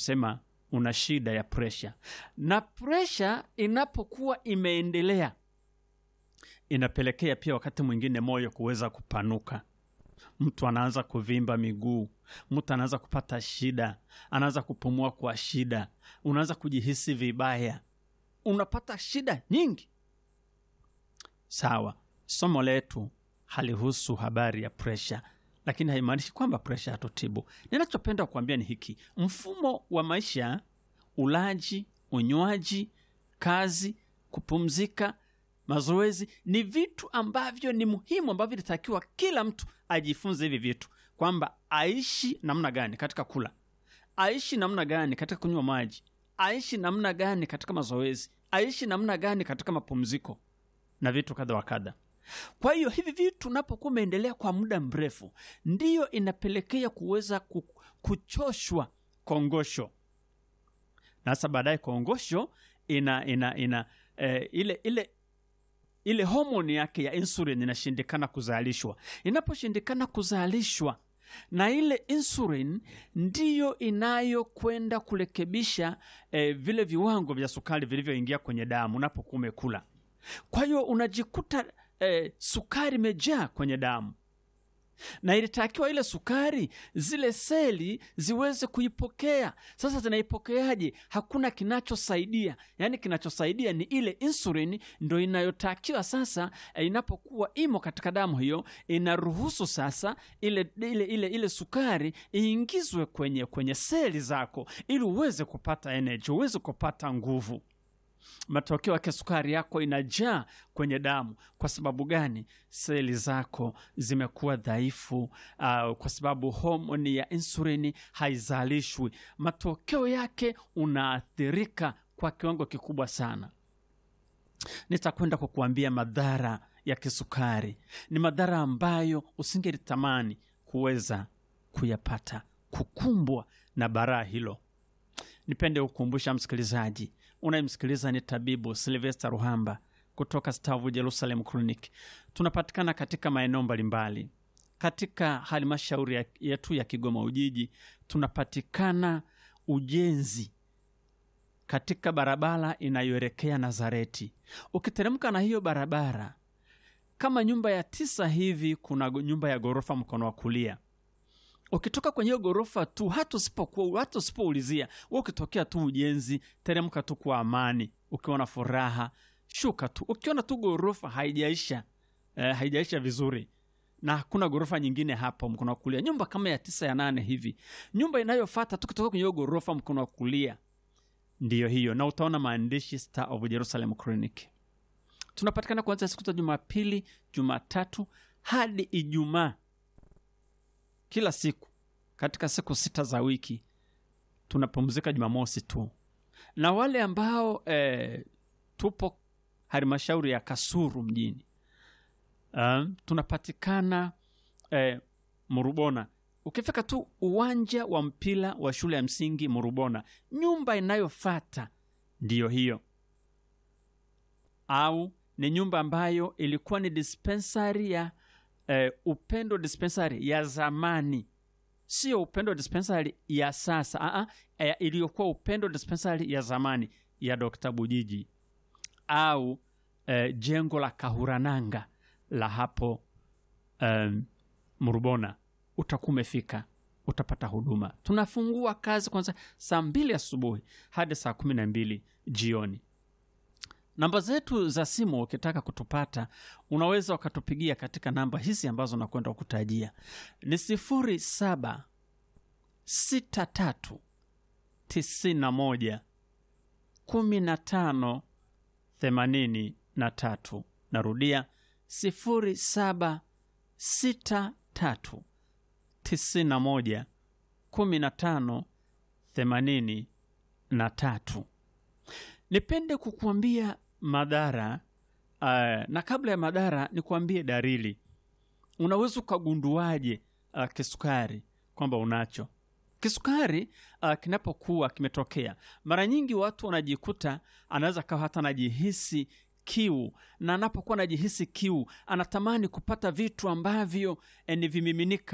tunasema una shida ya presha, na presha inapokuwa imeendelea inapelekea pia wakati mwingine moyo kuweza kupanuka. Mtu anaanza kuvimba miguu, mtu anaanza kupata shida, anaanza kupumua kwa shida, unaanza kujihisi vibaya, unapata shida nyingi. Sawa, somo letu halihusu habari ya presha, lakini haimaanishi kwamba presha hatutibu. Ninachopenda kuambia ni hiki: mfumo wa maisha, ulaji, unywaji, kazi, kupumzika, mazoezi ni vitu ambavyo ni muhimu, ambavyo inatakiwa kila mtu ajifunze hivi vitu, kwamba aishi namna gani katika kula, aishi namna gani katika kunywa maji, aishi namna gani katika mazoezi, aishi namna gani katika mapumziko na vitu kadha wa kadha. Kwa hiyo hivi vitu unapokuwa umeendelea kwa muda mrefu, ndiyo inapelekea kuweza ku- kuchoshwa kongosho, na sasa baadaye kongosho ina ina ina eh, ile ile ile homoni yake ya insulin inashindikana kuzalishwa. Inaposhindikana kuzalishwa, na ile insulin ndiyo inayokwenda kurekebisha eh, vile viwango vya sukari vilivyoingia kwenye damu unapokuwa umekula. Kwa hiyo unajikuta eh, sukari imejaa kwenye damu na ilitakiwa ile sukari zile seli ziweze kuipokea. Sasa zinaipokeaje? Hakuna kinachosaidia, yaani kinachosaidia ni ile insulin, ndo inayotakiwa sasa. eh, inapokuwa imo katika damu hiyo, inaruhusu sasa ile, ile, ile, ile sukari iingizwe kwenye, kwenye seli zako ili uweze kupata energy, uweze kupata nguvu matokeo yake sukari yako inajaa kwenye damu. Kwa sababu gani? Seli zako zimekuwa dhaifu, uh, kwa sababu homoni ya insulini haizalishwi. Matokeo yake unaathirika kwa kiwango kikubwa sana. Nitakwenda kukuambia madhara ya kisukari. Ni madhara ambayo usingelitamani kuweza kuyapata, kukumbwa na baraa hilo. Nipende kukumbusha msikilizaji unayemsikiliza ni tabibu Silvester Ruhamba kutoka Stavu Jerusalem Clinic. Tunapatikana katika maeneo mbalimbali katika halmashauri ya- yetu ya Kigoma Ujiji. Tunapatikana ujenzi katika barabara inayoelekea Nazareti. Ukiteremka na hiyo barabara kama nyumba ya tisa hivi, kuna go- nyumba ya ghorofa mkono wa kulia ukitoka kwenye hiyo ghorofa tu, hata usipokuwa hata usipoulizia wewe, ukitokea tu ujenzi, teremka tu kwa amani, ukiwa na furaha, shuka tu. Ukiona tu ghorofa haijaisha eh, haijaisha vizuri na hakuna ghorofa nyingine hapo mkono wa kulia, nyumba kama ya tisa ya nane hivi, nyumba inayofuata tu kutoka kwenye hiyo ghorofa mkono wa kulia ndiyo hiyo, na utaona maandishi Star of Jerusalem Clinic. Tunapatikana kuanzia siku za Jumapili, Jumatatu hadi Ijumaa kila siku katika siku sita za wiki tunapumzika jumamosi tu na wale ambao eh, tupo halmashauri ya kasuru mjini um, tunapatikana eh, murubona ukifika tu uwanja wa mpira wa shule ya msingi murubona nyumba inayofata ndiyo hiyo au ni nyumba ambayo ilikuwa ni dispensary ya eh, upendo dispensary ya zamani sio upendo dispensary ya sasa Aa, eh, iliyokuwa upendo dispensary ya zamani ya Dr. Bujiji au eh, jengo la Kahurananga la hapo um, Murubona, utakuwa umefika utapata huduma. Tunafungua kazi kwanza saa mbili asubuhi hadi saa kumi na mbili jioni. Namba zetu za simu ukitaka kutupata, unaweza ukatupigia katika namba hizi ambazo nakwenda kukutajia ni sifuri saba sita tatu tisini na moja kumi na tano themanini na tatu. Narudia sifuri saba sita tatu tisini na moja kumi na tano themanini na tatu. Nipende kukuambia madhara uh, na kabla ya madhara nikuambie dalili. Unaweza ukagunduaje uh, kisukari kwamba unacho kisukari uh, kinapokuwa kimetokea? Mara nyingi watu wanajikuta, anaweza kawa hata anajihisi kiu, na anapokuwa anajihisi kiu anatamani kupata vitu ambavyo eh, ni vimiminika